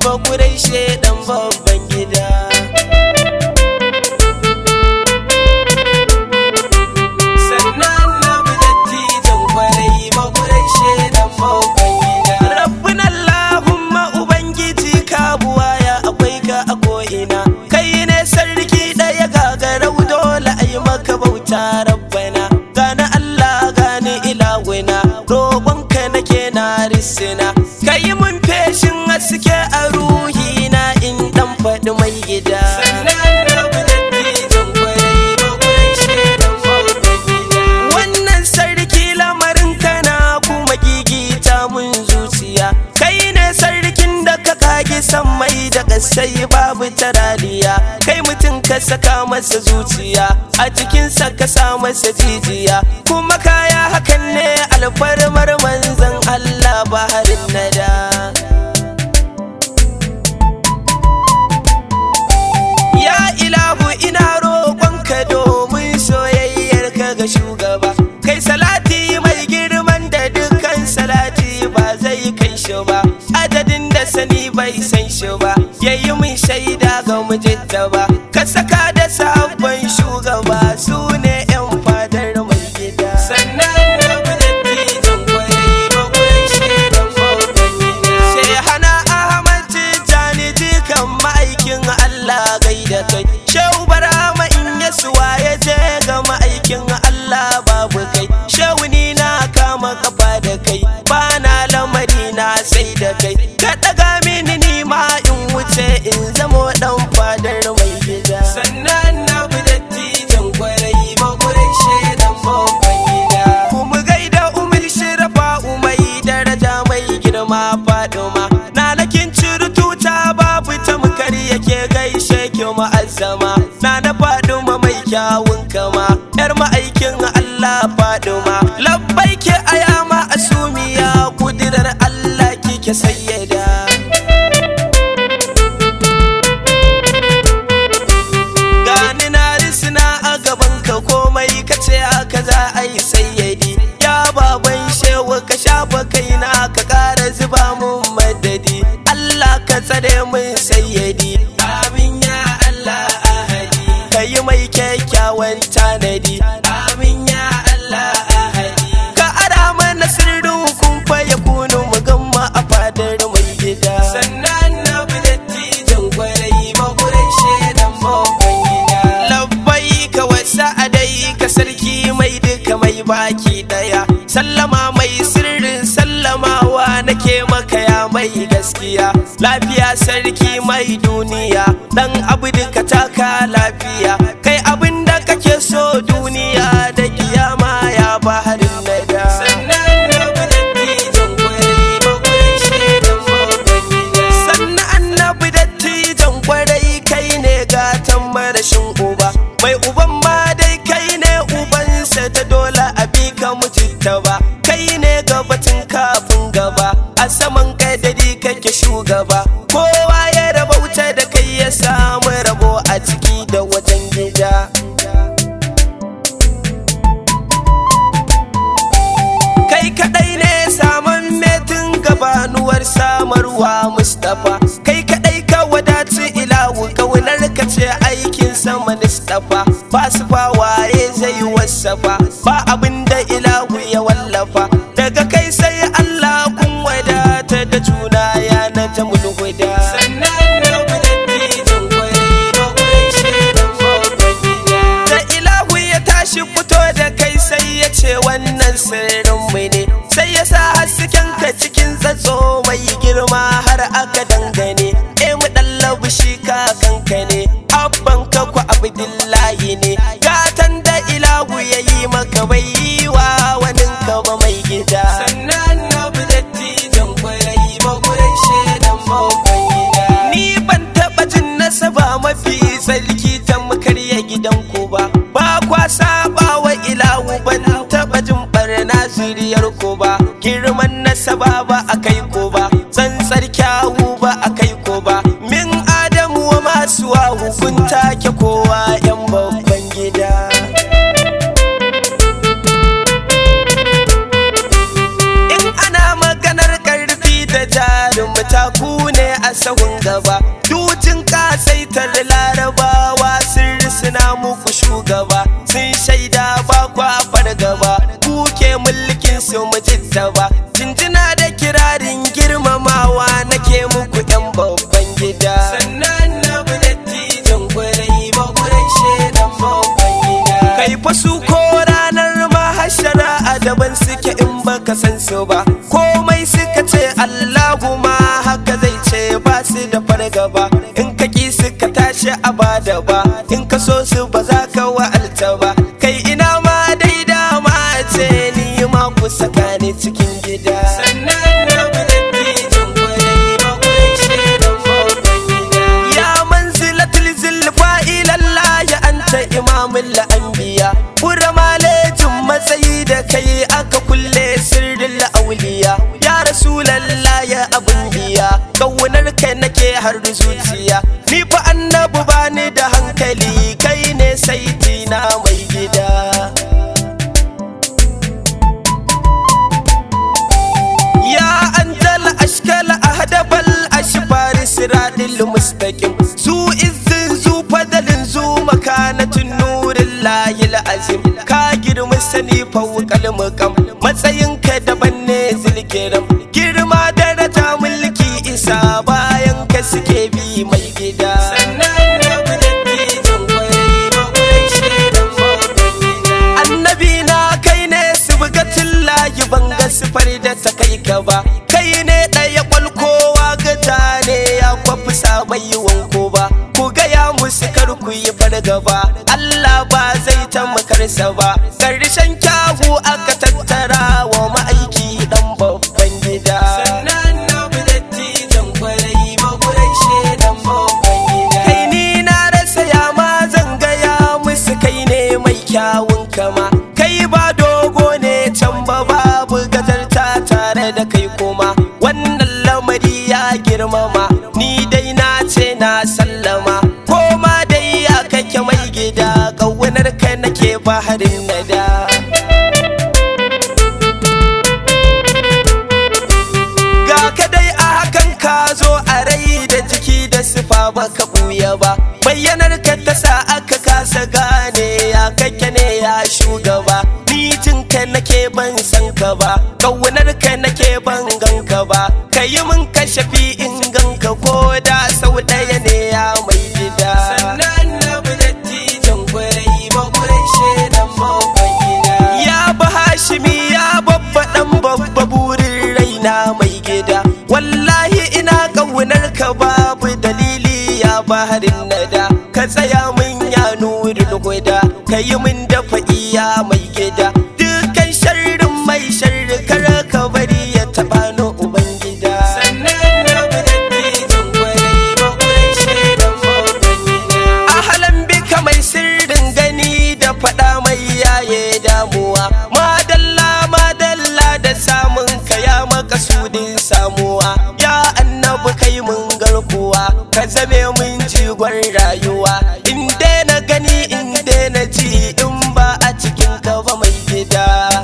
ba kurai shedan babban gida sannan na bi dattijan kwarai ba kurai shedan babban gida rabbin allahumma ubangiji ka buwaya akwai ka a ko'ina kai ne sarki ɗaya gagarau dole a yi maka bauta rabbana gani allah gani ilawina roƙonka nake na risina ka yi mun feshin haske a ruhina in ɗan faɗi mai gida wannan sarki lamarin kana kuma gigita mun zuciya kai ne sarkin da ka kage mai da kasai babu taraliya kai mutum ka saka masa zuciya a cikinsa ka sa masa jijiya kuma kaya hakan ne alfarmar manzan Allah baharin nada ya ilahu ina roƙonka domin soyayyar ka ga shugaba kai salati mai girman da dukkan salati ba zai kai shi ba adadin da sani bai san shi ba yayi min shaida ga mujidda ba ka saka da sabon shugaba su ne yan fadar mai gida sannan da dattijan kwarai bakwai shaidan babban gida sai hana ahmad tijjani dukan ma'aikin allah gaida kai shehu barama in yasuwa ya je ga ma'aikin allah babu kai shehu ni na kama kafa da kai ba na lamari na sai da kai ka daga mini ni ma in wuce in zamo dan fadar mai gida sannan na bi dattijan kwarai bakwai shaidan babban gida mu gaida umar shirafa umai daraja mai girma faduma na nakin tuta babu tamkar yake gaishe ki ma'azzama na na faduma mai kyawun kama yar ma'aikin Allah faduma labbai ke ayama asumiya kudirar Allah kike sayyada gani na risina a gaban ka komai ka ce haka za a yi sayyadi ya baban shewa ka shafa kaina ka kara zuba mun madadi Allah ka tsare mun sayyadi amin ya Allah ahadi ka yi mai kyakkyawan tanadi amin ya Allah ahadi ka ara mana sirrin kun fa ya kunu mu gamma a fadar mai gida sannan na bi dattijan kwarai ba kurai shaidan babban gida labbai ka wasa adai ka sarki mai duka mai baki daya sallama mai sirrin sallamawa nake maka ya mai gaskiya lafiya sarki mai duniya dan abu duka taka lafiya kai abin da kake so duniya da kiyama ya baharin nada sannan annabi dattijan kwarai kai ne gatan marashin uba mai uban ma dai kai ne ubansa ta dole a bi ka mutunta ba kai ne gabatin kafin gaba a saman kadari kake shugaba kowa ya rabauta da kai ya samu rabo a ciki da wajen gida kai kadai ne saman metin gabanuwar samarwa mustapha kai kadai ka wadaci ilahu kaunar ka ce aikin sama mustapha ba su fa waye zai wasafa ba abin da ilahu ya wallafa daga kai sai allah kun wadata da juna ya na jamul huda da ilahu ya tashi fito da kai sai ya ce wannan sirrinmu ne sai ya sa hasken ka cikin tsatso mai girma har aka dangane e mu dallabu shi kakanka ne abban ka ku abdullahi ne gatan da ilahu ya yi ma ku ne a sahun gaba dujin kasaitar larabawa sun risina muku shugaba sun shaida ba kwa fargaba ku ke mulkin su mujittaba jinjina da kirarin girmamawa nake muku yan babban gida sannan na dattijan gwarai ba gwarai shedan babban gida kai fa su ko ranar mahashara a daban suke in baka san su ba komai suka ce Allahu ma haka zai ce ba su da fargaba in ka ki suka tashi a bada ba in ka so su ba za ka wa'alta ba kai ina ma dai dama ce ni ma ku saka ni cikin gida sannan na dattijan gwarai ba gwarai shedan babban gida ya manzilatul zulfa ilallahi anta imamul anbiya kura malejin matsayi da kai aka kulle sirrin auliya ya rasulallah ya abun biya kaunar kai nake har zuciya ni fa annabu bani da hankali kai ne saiti na mai gida ya antal ashkal ahdabal ashfar siratil mustaqim su izzin zu fadalin zu makanatin nurin layil azim ka girma sani fawqal maqam matsayin ka daban ne zilkiram girma daraja mulki isa bayan ka suke bi mai gida annabi na kai ne su bugatin layi ban ga sifar da ta kai ka ba kai ne ɗaya kwalkowa gaja ne ya kwafi sabai wanko ba ku gaya musu kar ku yi fargaba Allah ba zai ta makarsa ba ƙarshen kyawu aka tattara wa ma'aiki dan babban gida kai ni na rasa ya ma zan gaya musu kai ne mai kyawun kama kai ba dogo ne can ba babu gajarta tare da kai kuma wannan lamari ya girmama ni dai na ce na sallama koma dai ya kake mai gida ƙaunar ka nake baharin nada ga ka dai a hakan ka zo a rai da jiki da sifa baka buya ba bayyanar ka ta sa aka kasa gane ya kake ne ya shugaba nitin ka nake ban san ka ba kaunar ka nake ban gan ka ba ka yi min kashafi in gan ka ko da sau ɗaya ne ya mai gida ya ba hashimi ya babba dan babba burin raina mai gida wallahi ina ƙaunar ka babu dalili ya baharin nada ka tsaya min ya nuri huda ka yi min dafa iya mai gida dukkan sharrin mai sharri kar ka bari ya taɓa ni ubangida ahalan bika mai sirrin gani da faɗa mai yaye damuwa madalla madalla da samun ka ya makasudin samuwa ya annabi kai mun garkuwa ka zame mun jigon rayuwa in na gani in na ji in ba a cikin ka ba mai gida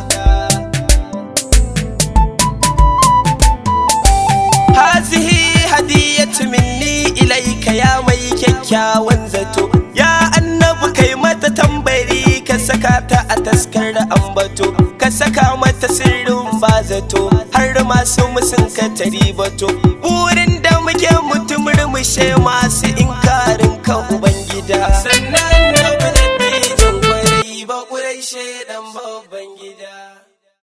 hazihi hadiyatu minni ilaika ya mai kyakkyawan zato ya annabi kai mata tambari ka saka ta a taskar ambato ka saka mata sirrin ba zato har masu musun ka tari bato burin da muke mutum murmushe masu inkarin